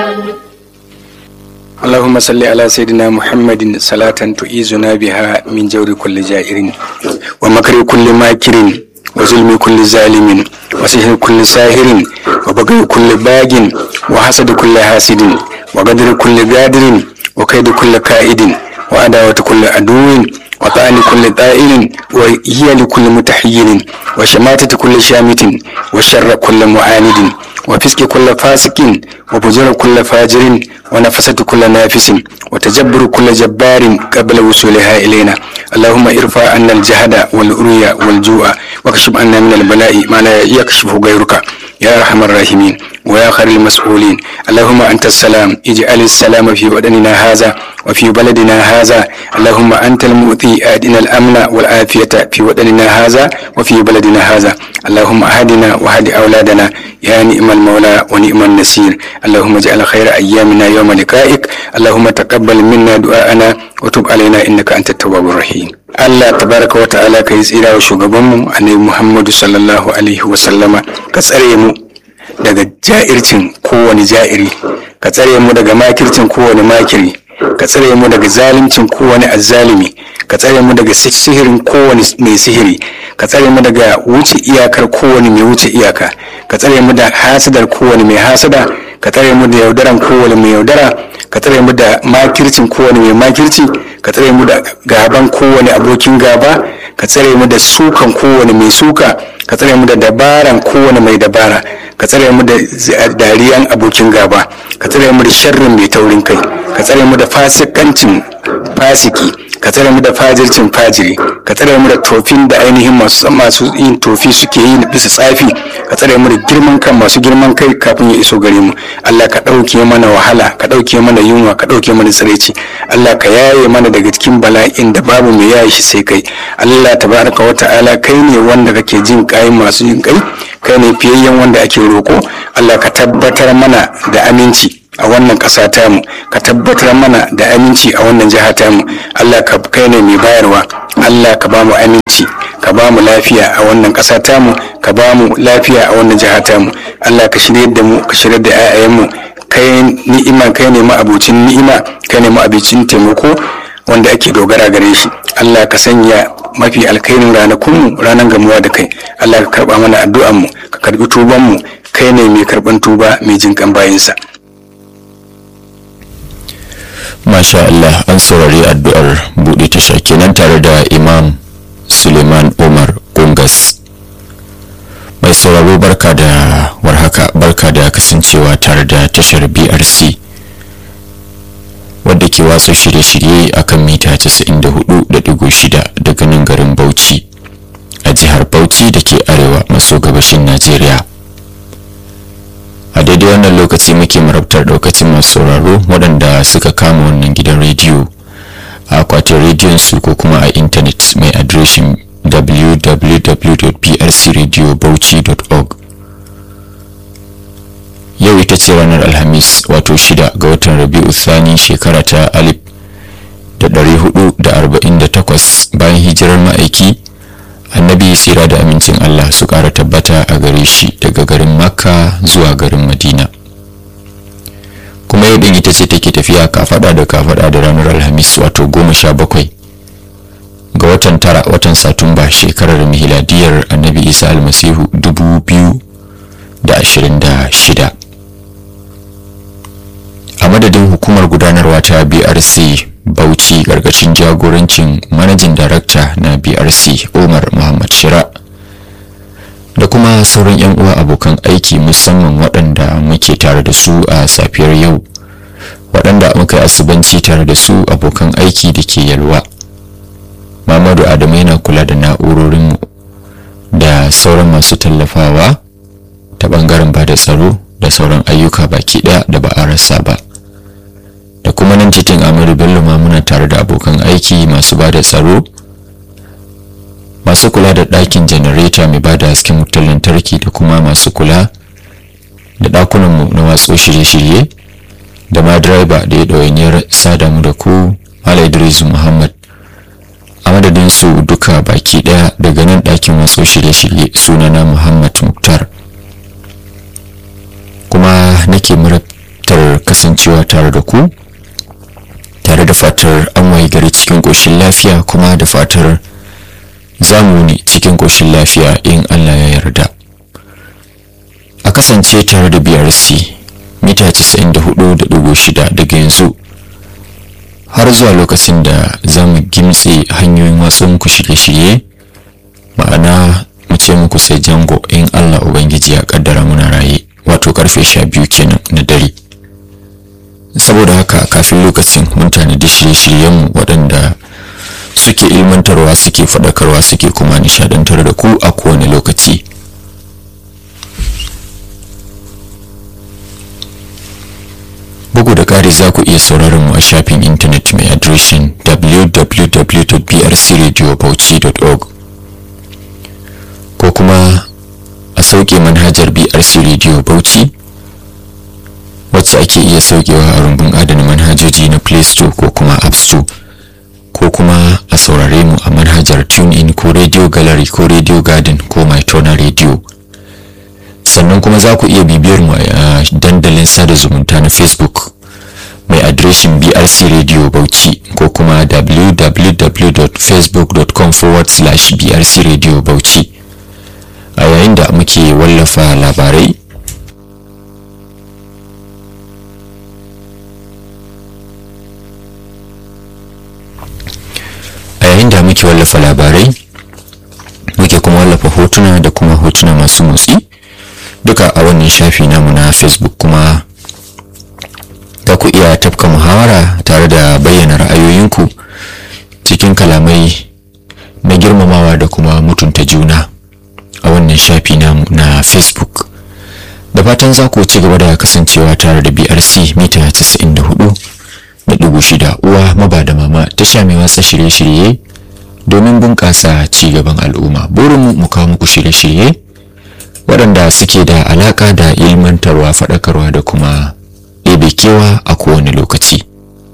اللهم صل على سيدنا محمد صلاة تؤيزنا بها من جور كل جائر ومكر كل ماكر وظلم كل ظالم وسحر كل ساهر وبغي كل باغ وحسد كل حاسد وقدر كل قادر وكيد كل كائد وعداوة كل عدو وطعن كل طائل وهي لكل متحير وشماتة كل شامت وشر كل معاند وفسق كل فاسق وفجر كل فاجر ونفسة كل نافس وتجبر كل جبار قبل وصولها إلينا اللهم ارفع عنا الجهد والأريا والجوع واكشف عنا من البلاء ما لا يكشفه غيرك يا أرحم الراحمين ويا خير المسؤولين اللهم أنت السلام اجعل السلام في ودننا هذا وفي بلدنا هذا اللهم أنت المؤتي أدنا الأمن والعافية في ودننا هذا وفي بلدنا هذا اللهم أهدنا وهد أولادنا يا نعم المولى ونعم النصير اللهم اجعل خير أيامنا يوم لقائك اللهم تقبل منا دعاءنا وتب علينا إنك أنت التواب الرحيم Allah tabaraka wa ta'ala ka yi tsira wa shugabanmu annabi Muhammadu sallallahu alaihi wa sallama ka tsare mu daga ja'ircin kowane ja'iri ka tsare mu daga makircin kowane makiri ka tsare mu daga zalimcin kowane azzalimi ka tsare mu daga sihirin kowane mai sihiri ka tsare mu daga wuce iyakar kowane mai wuce iyaka ka tsare mu da hasadar kowane mai hasada ka tsare mu da yaudaran kowane mai yaudara ka tsare mu da makircin kowane mai makirci ka tsare mu da gaban kowane abokin gaba ka tsare mu da sukan kowane mai suka ka tsare mu da dabaran kowane mai dabara ka tsare mu da dariyan abokin gaba ka tsare mu da sharrin mai taurin kai ka tsare mu da fasikancin fasiki ka tsare mu da fajircin fajiri ka tsare mu da tofin da ainihin masu masu yin tofi suke yi bisa tsafi ka tsare mu da girman kan masu girman kai kafin ya iso gare mu Allah ka ɗauke mana wahala ka ɗauke mana yunwa ka ɗauke mana tsiraici Allah ka yaye mana daga cikin bala'in da babu mai yaye shi sai kai Allah tabaraka wa ta'ala kai ne wanda kake jin kai masu jin kai kai ne fiyayyen wanda ake roko Allah ka tabbatar mana da aminci a wannan ƙasa tamu ka tabbatar mana da aminci a wannan jiha tamu Allah ka kai ne mai bayarwa Allah ka ba mu aminci ka ba mu lafiya a wannan ƙasa tamu ka ba mu lafiya a wannan jiha tamu Allah ka shirye da mu ka shirye da 'ya'yanmu kai ni'ima kai ne ma'abucin ni'ima kai ne ma'abucin taimako wanda ake dogara gare shi Allah ka sanya mafi alkhairin ranakunmu ranar gamuwa da kai Allah ka karba mana addu'anmu ka karbi tubanmu kai ne mai karban tuba mai jinkan bayinsa Masha Allah an saurari addu'ar buɗe tasha kenan tare da Imam Suleiman Umar Gungas. Mai sauraro barka da warhaka barka da kasancewa tare da tashar BRC wadda ke watsa shirye-shirye a kan mita 94.6 daga nan garin Bauchi a jihar Bauchi da ke arewa maso gabashin Najeriya. a daidai wannan lokaci muke marabtar daukacin masu sauraro waɗanda suka kama wannan gidan rediyo a akwatin rediyon su ko kuma a intanet mai adireshin www.prcradiobauchi.org yau ita ce ranar alhamis wato shida ga watan rabi'u thani shekara ta alif da ɗari hudu da arba'in da takwas bayan hijirar ma'aiki annabi tsira da amincin Allah su ƙara tabbata a gare shi daga garin makka zuwa garin madina kuma yau ɗin ita ce take tafiya kafaɗa da kafaɗa da ranar alhamis wato goma sha bakwai ga watan tara watan satumba shekarar mihiladiyar annabi isa almasihu dubu biyu da ashirin da shida a madadin hukumar gudanarwa ta brc bauchi gargashin jagorancin manajin darakta na brc umar muhammad shira da kuma sauran 'yan uwa abokan aiki musamman waɗanda muke tare da su a safiyar yau waɗanda muka yi asubanci tare da su abokan aiki da ke yalwa mamadu adamu yana kula da na'urorinmu da sauran masu tallafawa ta ɓangaren ba da tsaro da sauran ayyuka baki ɗaya da ba a rasa ba da kuma nan titin amadu bello ma muna tare da abokan aiki masu ba da tsaro masu kula da ɗakin janareta mai ba da hasken wutar lantarki da kuma masu kula da ɗakunanmu na watso shirye-shirye da ma direba da ya ɗawainiyar sada mu da ku Malam Idris Muhammad a madadin su duka baki ɗaya daga nan ɗakin watso shirye-shirye sunana Muhammad Muktar kuma nake murabtar kasancewa tare da ku tare da fatar an wayi gari cikin ƙoshin lafiya kuma da fatar zamu ne cikin ƙoshin lafiya in Allah ya yarda a kasance tare da BRC mita 94.6 daga yanzu har zuwa lokacin da za mu gimtse hanyoyin watsa muku shirye-shirye ma'ana mu ce muku sai jango in Allah Ubangiji ya kaddara muna raye wato karfe sha biyu kenan na dare saboda haka kafin lokacin mun tanadi shirye-shiryenmu waɗanda suke ilmantarwa suke faɗakarwa suke kuma nishadantar da ku a kowane lokaci bugu da ƙari za ku iya sauraron mu a shafin intanet mai adireshin www.brcradiobauchi.org ko kuma a sauke manhajar brc radio bauchi wacce ake iya saukewa a rumbun adana manhajoji na play store ko kuma app store ko kuma a saurare mu a manhajar TuneIn ko Radio Gallery ko Radio Garden ko Mytona Radio. Sannan kuma za ku iya bibiyar mu a dandalin sada zumunta na Facebook mai adireshin BRC Radio Bauchi ko kuma www.facebook.com forward slash BRC Radio Bauchi. A yayin da muke wallafa labarai a yayin da muke wallafa labarai muke kuma wallafa hotuna da kuma hotuna masu motsi duka a wannan shafi namu na facebook kuma za ku iya tafka muhawara tare da bayyana ra'ayoyinku cikin kalamai na girmamawa da kuma mutunta juna a wannan shafi namu na facebook da fatan za ku ci gaba da kasancewa tare da brc mita 94 da ɗigo shida uwa maba da mama tasha mai watsa shirye-shirye domin bunƙasa ci gaban al'umma burinmu mu kawo muku shirye-shirye waɗanda suke da alaƙa da ilmantarwa faɗakarwa da kuma ɗebe kewa a kowane lokaci